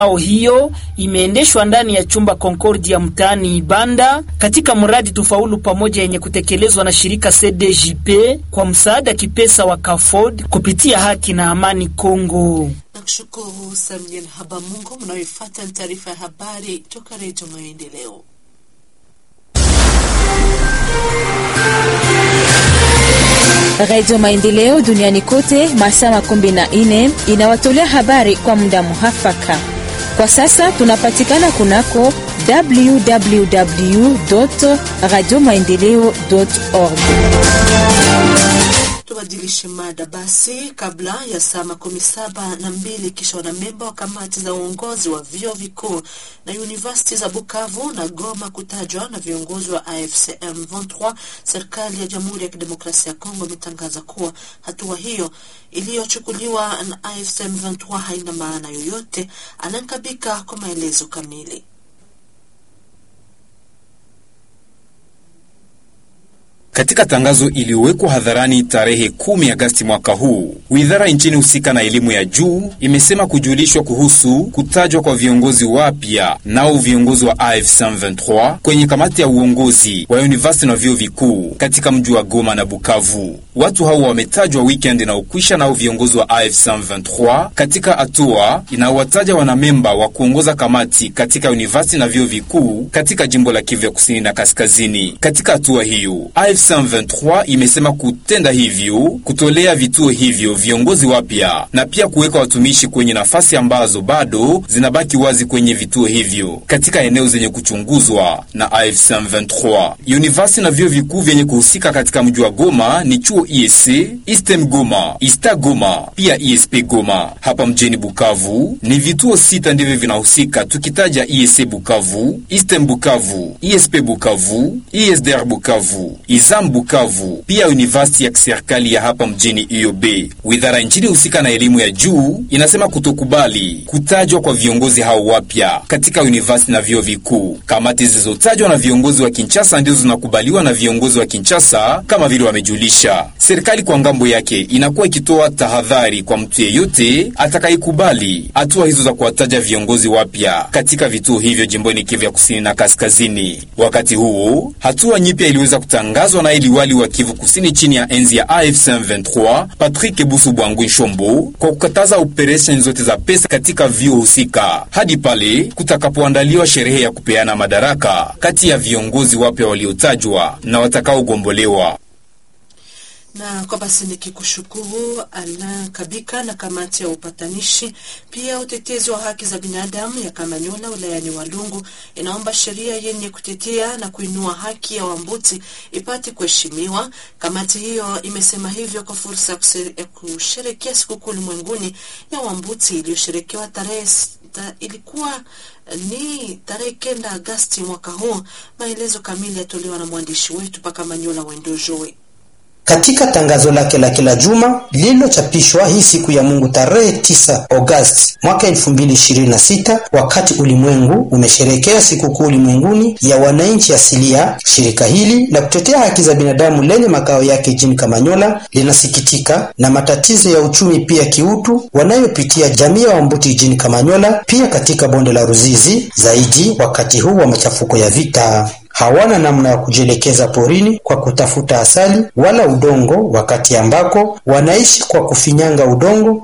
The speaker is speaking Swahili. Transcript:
ao hiyo imeendeshwa ndani ya chumba Concordia mtaani Ibanda katika mradi Tufaulu Pamoja yenye kutekelezwa na shirika CDJP kwa msaada kipesa wa CAFOD kupitia Haki na Amani Kongo. Nakushukuru Samuel Habamungu. Mnayoifuata ni taarifa ya habari toka Redio Maendeleo. Radio Maendeleo duniani kote masaa makumi na nne inawatolea habari kwa muda muhafaka. Kwa sasa tunapatikana kunako www radio maendeleo org. Tubadilishe mada basi. Kabla ya saa makumi saba na mbili kisha wanamemba wa kamati za uongozi wa vyuo vikuu na university za Bukavu na Goma kutajwa na viongozi wa AFCM 23, serikali ya Jamhuri ya Kidemokrasia ya Kongo imetangaza kuwa hatua hiyo iliyochukuliwa na AFCM 23 haina maana yoyote. Anankabika kwa maelezo kamili. Katika tangazo iliyowekwa hadharani tarehe 10 Agasti mwaka huu, wizara nchini husika na elimu ya juu imesema kujulishwa kuhusu kutajwa kwa viongozi wapya nao viongozi wa AFC 23 kwenye kamati ya uongozi wa university na vyuo vikuu katika mji wa Goma na Bukavu. Watu hao wametajwa weekend inaokwisha nao viongozi wa AFC 23 katika hatua inayowataja wanamemba wa kuongoza kamati katika university na vyuo vikuu katika jimbo la Kivu ya kusini na kaskazini. Katika hatua hiyo AFC 23 imesema kutenda hivyo kutolea vituo hivyo viongozi wapya na pia kuweka watumishi kwenye nafasi ambazo bado zinabaki wazi kwenye vituo hivyo katika eneo zenye kuchunguzwa na AFC 23. University na vyuo vikuu vyenye kuhusika katika mji wa Goma ni chuo ISC, Eastern Goma, Ista Goma, pia ISP Goma. Hapa mjini Bukavu ni vituo sita ndivyo vinahusika, tukitaja ISC Bukavu, Eastern Bukavu, ISP Bukavu, ISDR Bukavu, Izam Bukavu, pia university ya kiserikali ya hapa mjini IOB. Wizara nchini husika na elimu ya juu inasema kutokubali kutajwa kwa viongozi hao wapya katika university na vyuo vikuu. Kamati zilizotajwa na viongozi wa Kinshasa ndizo zinakubaliwa na viongozi wa Kinshasa kama vile wamejulisha. Serikali kwa ngambo yake inakuwa ikitoa tahadhari kwa mtu yeyote atakayekubali hatua hizo za kuwataja viongozi wapya katika vituo hivyo jimboni Kivu ya kusini na kaskazini. Wakati huo hatua nyipya iliweza kutangazwa na liwali wa Kivu kusini chini ya enzi ya AFC 23 Patrick Busu Bwangu Nshombo kwa kukataza operesheni zote za pesa katika vyuo husika hadi pale kutakapoandaliwa sherehe ya kupeana madaraka kati ya viongozi wapya waliotajwa na watakaogombolewa na kwa basi nikikushukuru Alain Kabika na kamati ya upatanishi pia utetezi wa haki za binadamu ya Kamanyola wilayani Walungu inaomba sheria yenye kutetea na kuinua haki ya Wambuti ipate kuheshimiwa. Kamati hiyo imesema hivyo kwa fursa ya kusherekea sikukuu ulimwenguni ya Wambuti iliyosherekewa tarehe ta, ilikuwa ni tarehe kenda Agasti mwaka huu. Maelezo kamili yatolewa na mwandishi wetu pa Kamanyola Wendojoe. Katika tangazo lake la kila juma lililochapishwa hii siku ya Mungu tarehe 9 Agosti mwaka 2026, wakati ulimwengu umesherekea sikukuu ulimwenguni ya wananchi asilia, shirika hili la kutetea haki za binadamu lenye makao yake jijini Kamanyola linasikitika na matatizo ya uchumi pia kiutu wanayopitia jamii ya Wambuti jijini Kamanyola, pia katika bonde la Ruzizi, zaidi wakati huu wa machafuko ya vita hawana namna ya kujielekeza porini kwa kutafuta asali wala udongo, wakati ambako wanaishi kwa kufinyanga udongo